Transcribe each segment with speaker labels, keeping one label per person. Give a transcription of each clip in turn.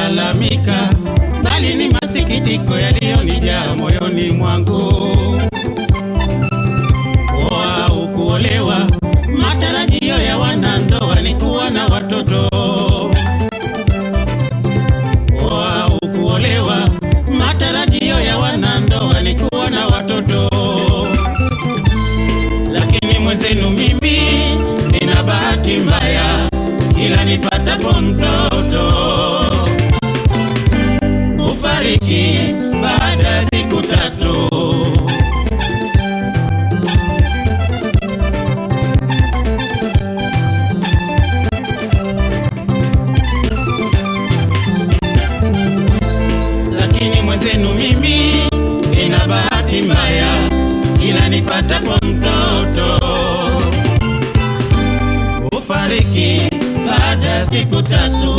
Speaker 1: kulalamika, bali ni masikitiko yaliyonijaa moyoni mwangu. Kuoa au kuolewa, matarajio ya wanandoa ni kuwa na watoto. Kuoa au kuolewa, matarajio ya wanandoa ni kuwa na watoto. Lakini mwenzenu mimi nina bahati mbaya, kila nipatapo mtoto hufariki baada ya siku tatu. lakini mwenzenu mimi nina bahati mbaya, kila nipatapo mtoto hufariki baada ya siku tatu.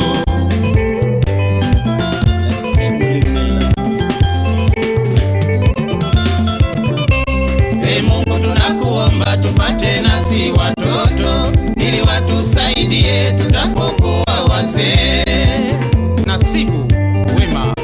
Speaker 1: Ee Mungu tunakuomba tupate nasi watoto ili watusaidie tutapokuwa wazee. Nasibu wema.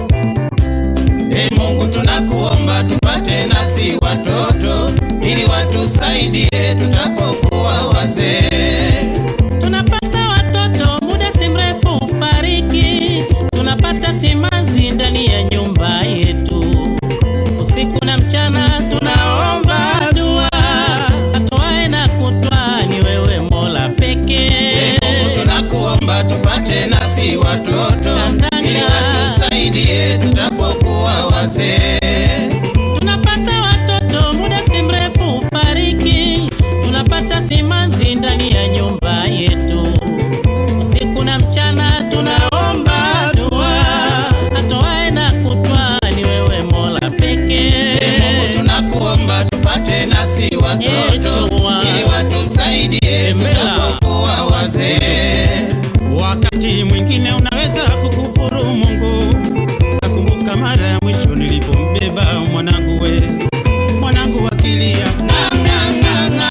Speaker 1: Ee Mungu tunakuomba tupate nasi watoto ili watusaidie tutapokuwa wazee.
Speaker 2: Tunapata watoto muda si mrefu ufariki, tunapata simanzi ndani ya nyumba yetu, usiku na mchana tunaomba dua, atoae na kutwa ni wewe Mola
Speaker 1: Ee
Speaker 2: pekee.
Speaker 1: Mungu tunakuomba tupate nasi watoto ili watusaidie tutapokuwa wazee.
Speaker 2: Tunapata watoto muda si mrefu ufariki, tunapata simanzi ndani ya nyumba yetu, usiku na mchana tunaomba dua, atoae na kutwa ni wewe Mola pekee.
Speaker 1: Ee Mungu tunakuomba tupate nasi watoto
Speaker 2: Echua.
Speaker 1: ili watusaidie
Speaker 2: Embela.
Speaker 1: tutapokuwa wazee. Wakati mwingine unaweza kukufuru Mungu. Nakumbuka mara ya mwisho nilipombeba mwanangu we, mwanangu akilia "Nga, nga, nga, nga,"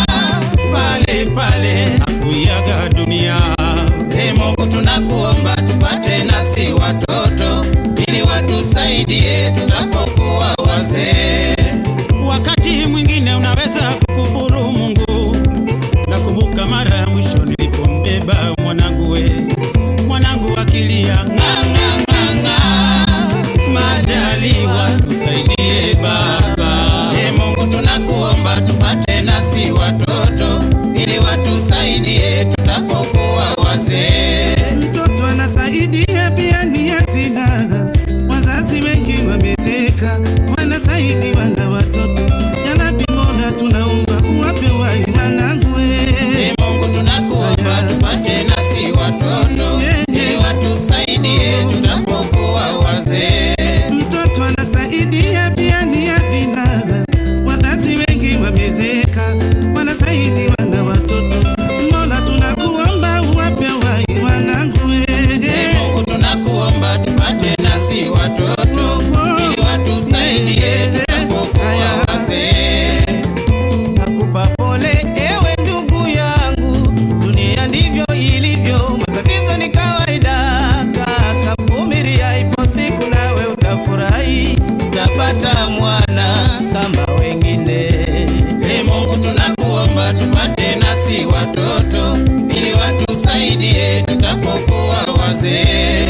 Speaker 1: pale pale akuiaga dunia. Ee Mungu tunakuomba tupate nasi watoto ili watusaidie tutapokuwa wazee. Wakati mwingine unaweza kukufuru Mungu. Nakumbuka mara ya mwisho nilipombeba mwanangu we, mwanangu akilia "Nga, nga, nga, nga." Majaliwa tusaidie Baba. Ee Mungu tunakuomba tupate nasi watoto ili watusaidie tutapokuwa wazee.
Speaker 3: Mtoto anasaidia pia ni hazina. Wazazi wengi wamezeka, wanasaidiwa na watoto. Yalabi Mola, tunaomba uwape wai wanangu we.
Speaker 1: Ee Mungu tunakuomba tupate nasi watoto ili watusaidie tutapokuwa wazee.
Speaker 3: Mtoto anasaidia pia ni hazina. Wazazi wengi wamezeka, wanasaidiwa na watoto. Mola, tunakuomba uwape wai wanangu we.
Speaker 1: Ee Mungu tunakuomba tupate nasi watoto ili watusaidie tutapokuwa wazee.
Speaker 4: Nakupa pole ewe ndugu yangu, dunia ndivyo ilivyo, matatizo ni kawaida. Kaka vumilia, ipo siku nawe utafurahi,
Speaker 1: Utapata mwana.
Speaker 4: kama wengine.
Speaker 1: Ee Mungu tunakuomba tupate nasi watoto ili watusaidie tutapokuwa wazee.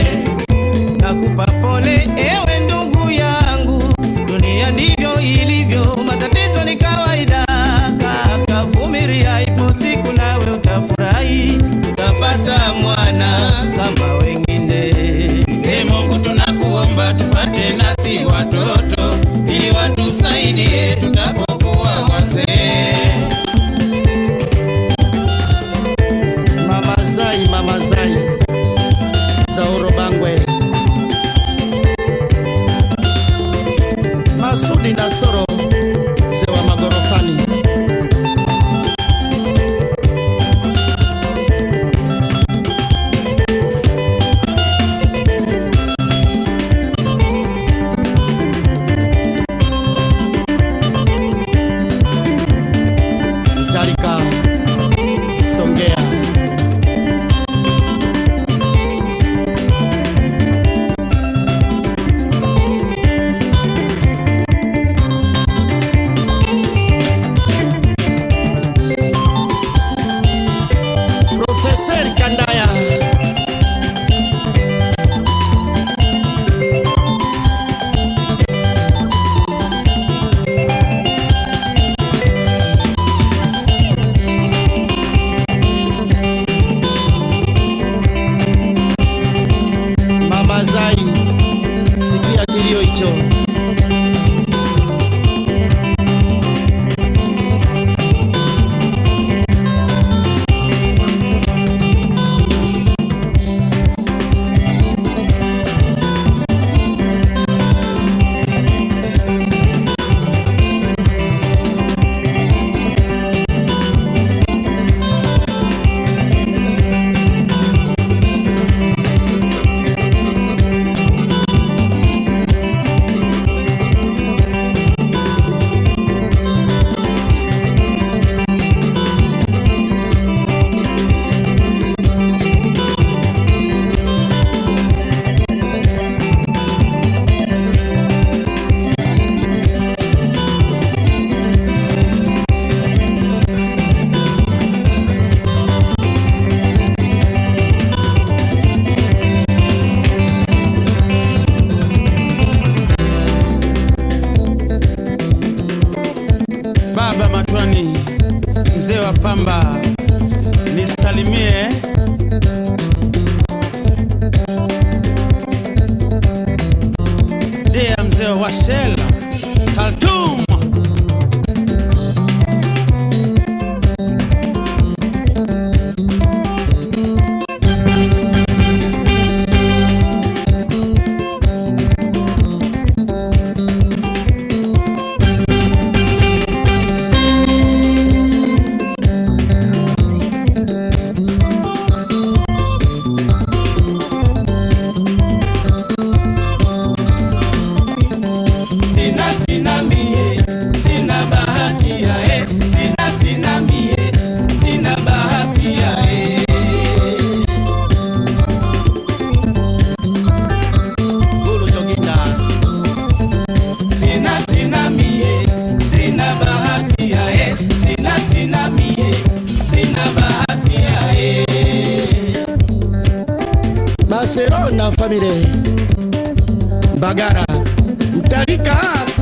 Speaker 4: Nakupa pole ewe ndugu yangu, dunia ndivyo ilivyo, matatizo ni kawaida. Kaka vumilia, ipo siku nawe utafurahi,
Speaker 1: Utapata mwana.
Speaker 4: kama wengine.
Speaker 1: Ee Mungu tunakuomba tupate nasi watoto ili watusaidie tutapokuwa wazee.
Speaker 5: Mama Zai, Mama Zai, Rachel Khartoum.
Speaker 4: Sina sina mie, sina bahati ya e, sina sina mie, sina bahati ya e. Gulu Jogita. Sina sina mie, sina bahati ya e, sina sina mie, sina bahati ya e. Barcelona family Bagara Mtalika